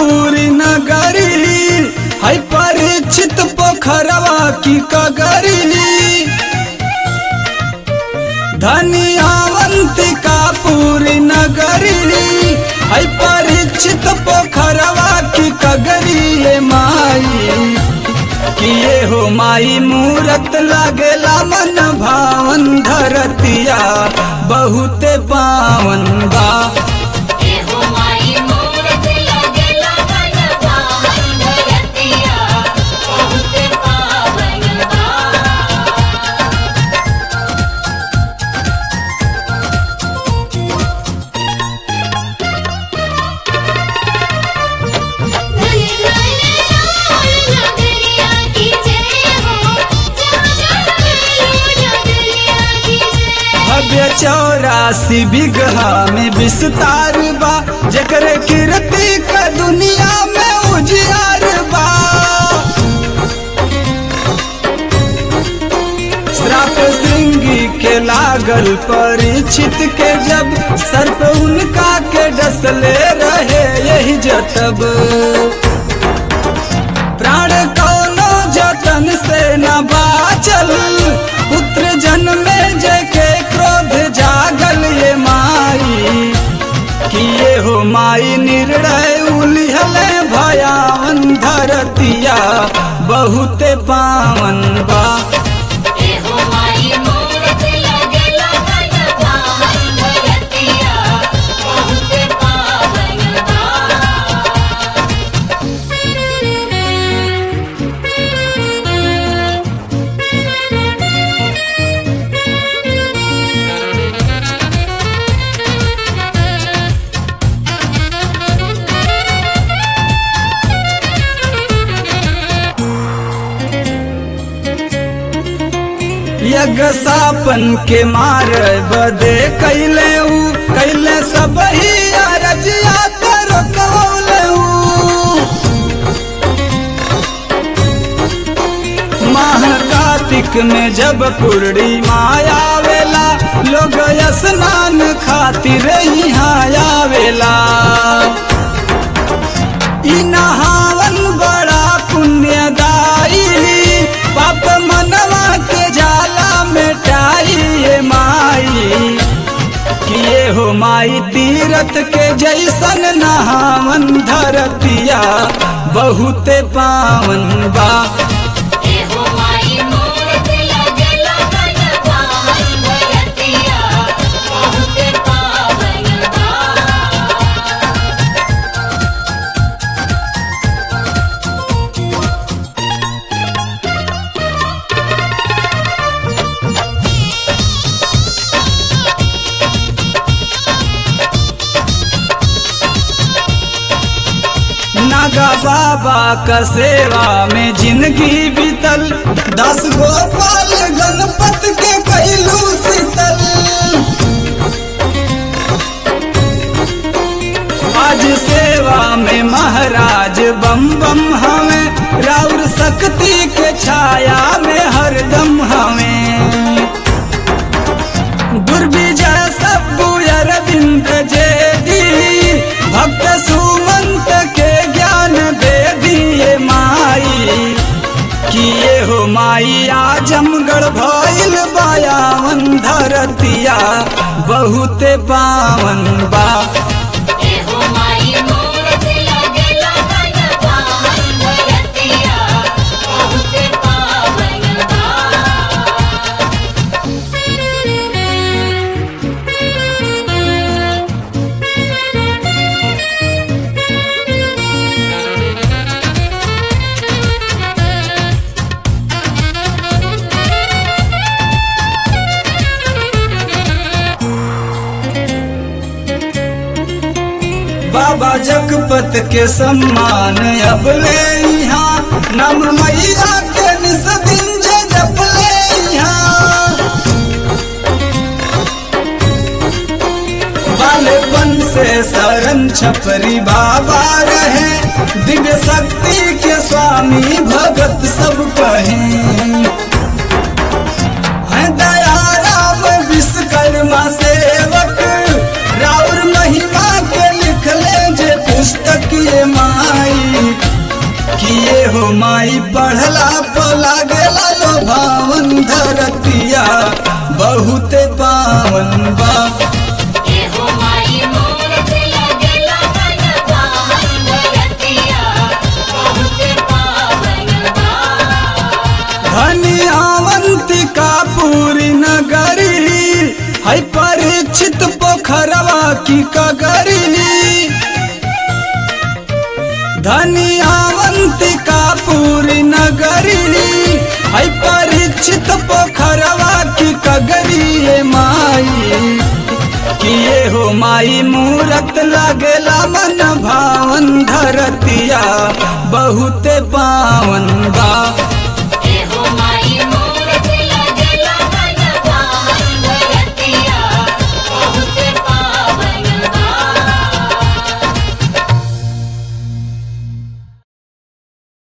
पूरी नगरी है परिचित पोखरवा की कगरी धनियावंतिका पूरी नगरी है परिचित पोखरवा की कगरी ये माई किए हो माई मूरत लागेला मन भावन धरतिया बहुते पावन बा एहो माई मूरत लागेला मन पावन धरतिया बहुत पावन बा भव्य चौरासी बिगहा में विस्तार बा जकरे कीर्ति का दुनिया में उजियार बा श्राप श्रृंगी के लागल परीक्षित के जब सर्प उनका के डसले रहे यही जतब प्राण कौनो जतन से न बाचल पुत्र जन्मे जय के क्रोध जागल ये माई किए हो माई निर्णय उलिहले भयावन धरतिया बहुते पावन बा यज्ञ सापन के मार बदे कैले ऊ कैले सब ही अरजिया कर कौले माह कार्तिक में जब पूर्णिमा आवेला लोग स्नान खातिर यहाँ आवेला ई नहावन बड़ा पुण्यदायी पाप मनवा के जाला मिटाई ये माई किए हो माई तीरथ के जैसन नहावन धरतिया बहुते पावन बा नागा बाबा का सेवा में जिंदगी बीतल दस गोपाल गणपत के पहलू शीतल आज सेवा में महाराज बम बम हमें राउर शक्ति के छाया में हरदम हमें दुर्विजय सब्बु अरविंद जेदी भक्त सुमंत के ज्ञान दे दिए माई किए हो माई आजमगढ़ भइल बायावन धरतिया बहुते पावन बा बाबा जगपत के सम्मान अब ले यहाँ नम मैया के निस्बिन जप ले यहाँ बालेपन से शरण छपरी बाबा रहे दिव्य शक्ति के स्वामी भगत सब कहे हैं दया राम विश्वकर्मा सेवक राउर महिमा के लिख ले जे पुस्तक ये माई किए हो माई पढ़ला पला गेला लो भावन धरतिया बहुते पावन बा एहो माई मूरत लगेला मन पावन धरतिया बहुते पावन बा धनियावंतिका पूरी नगरी है परीक्षित पोखरवा की कगरी धनियावंतिका पूरी नगरी है परीक्षित पोखरवा की कगरी ये माई किए हो माई मूरत लगेला मन भावन धरतिया बहुते पावन बा